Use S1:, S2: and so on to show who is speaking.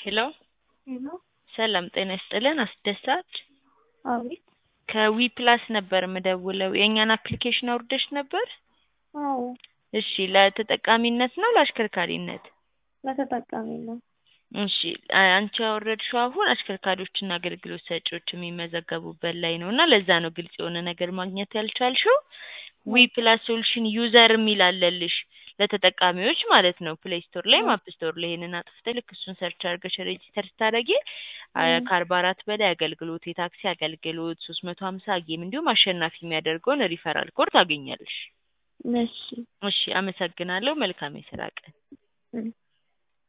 S1: ሄሎ
S2: ሄሎ
S1: ሰላም ጤና ይስጥልን አስደሳች
S2: አቤት
S1: ከዊ ፕላስ ነበር የምደውለው የእኛን አፕሊኬሽን አውርደሽ ነበር
S2: አዎ
S1: እሺ ለተጠቃሚነት ነው ለአሽከርካሪነት
S2: ለተጠቃሚ ነው
S1: እሺ አ- አንቺ ያወረድሽው አሁን አሽከርካሪዎችና አገልግሎት ሰጪዎች የሚመዘገቡበት ላይ ነው እና ለዛ ነው ግልጽ የሆነ ነገር ማግኘት ያልቻልሽው ዊ ፕላስ ሶሉሽን ዩዘር የሚል አለልሽ ለተጠቃሚዎች ማለት ነው ፕሌይ ስቶር ላይ አፕ ስቶር ላይ ይሄንን አጥፍተሽ ልክ እሱን ሰርች አድርገሽ ሬጂስተር ስታደርጊ አ- ከአርባ አራት በላይ አገልግሎት የታክሲ አገልግሎት ሶስት መቶ ሀምሳ ጌም እንዲሁም አሸናፊ የሚያደርገውን ሪፈራል ኮድ ታገኛለሽ
S2: እሺ
S1: እሺ አመሰግናለሁ መልካም የስራ ቀን
S2: እም